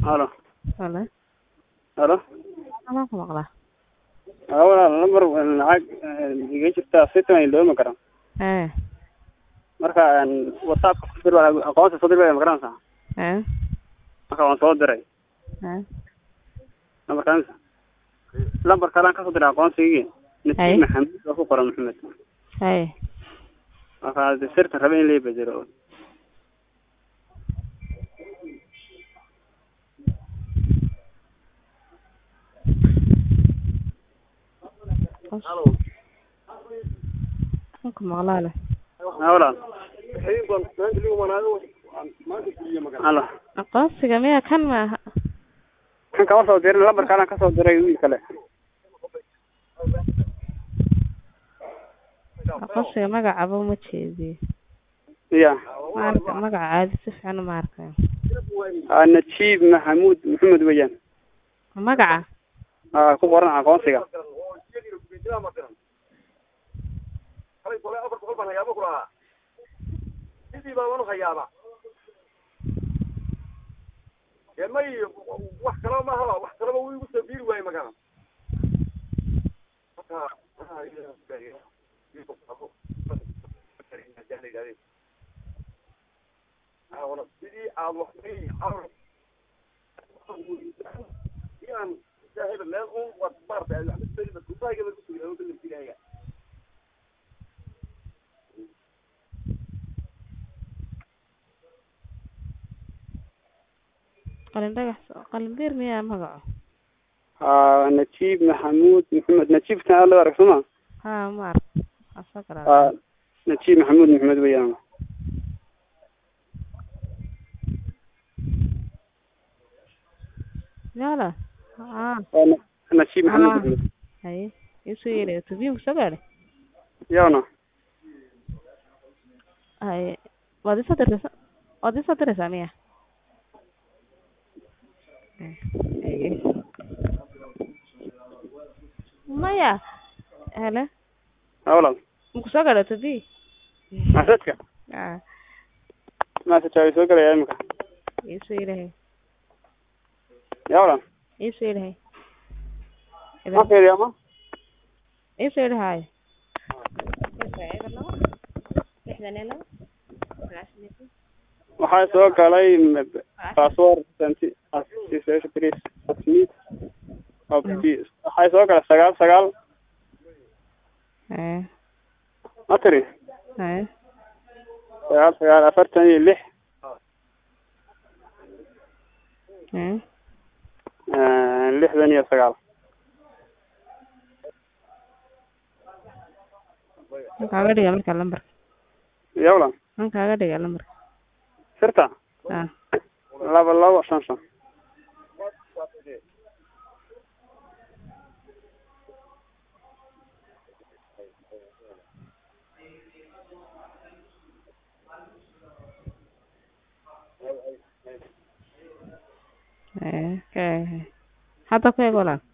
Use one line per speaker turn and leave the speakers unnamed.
halo
Halo.
halo
Anaa ku maqlaa.
haa walaal lambar lacag eh, iga jirta sitan ay loomi karaa
Ee.
marka een, whatsappka ku dir waa aqoonsi soo dir baa magaranaysaa
Ee.
marka waan soo diray
Ee.
lambarkaansa lambar kalaan kasoo diray aqoonsigii
Hay.
nasiib maxamed waa ku qoran maxamed
Hay.
marka de sirta raba in la bedelo
Anaa ku maqlaa leh.
haa walaal halo
Aqoonsiga miya kan maaha.
kan kama soo dirin lambar kalaan kasoo diray wiil kale
Aqoonsiga magacaba uma jeediyo.
ya
Ma arka magaca caadi si fiican uma arkayo.
aa najiib maxamuud maxamed weeyaan
Magaca?
aa ku qoran aqoonsiga
wax kaloo maaha wax kalaba wuu igu soo biiri waaye magana sidii aad wax aan saaxiiba meel un waad maartay kusaagaba kusugaa kalamsiinaya
Qalin dhagax qalin beer miya magaco?
aa najiib maxamuud maxamed najiibkan aad loo arag soo ma
Ha ma arka. Asa kala.
aa najiib maxamuud maxamed weeyaan
Yala. Ah.
waa na- najiib maxamuud
Ah.
maxamed
Hay. Isu yeeray tubiin ku soo gaadhay.
yawna
Hay. Waad isoo diraysaa? Waad isoo diraysaa miya? Ee. Maya. Hele.
haa walaal
Muku soo gaadhay tubii?
masadka
Ah.
masajaa way soo gelaya imika
Isu yeeray.
ya walaal
Isu yeeray.
ma fiiriya ma
Isu yeeray.
waxaa soo galay m- password santi association asmid waxaa soo galay sagaal sagaal
Ee.
ma tiri
Ee.
sagaal sagaal afartan iyo lix
Ee.
eh, lixdan iyo sagaal
Maxaa kaaga dhiga marka lambar?
ya walaal
Maxaa kaaga dhiga lambar?
sirta
Ah.
laba labo shan shan
Ee. Ka. Hadda ku eeg walaal.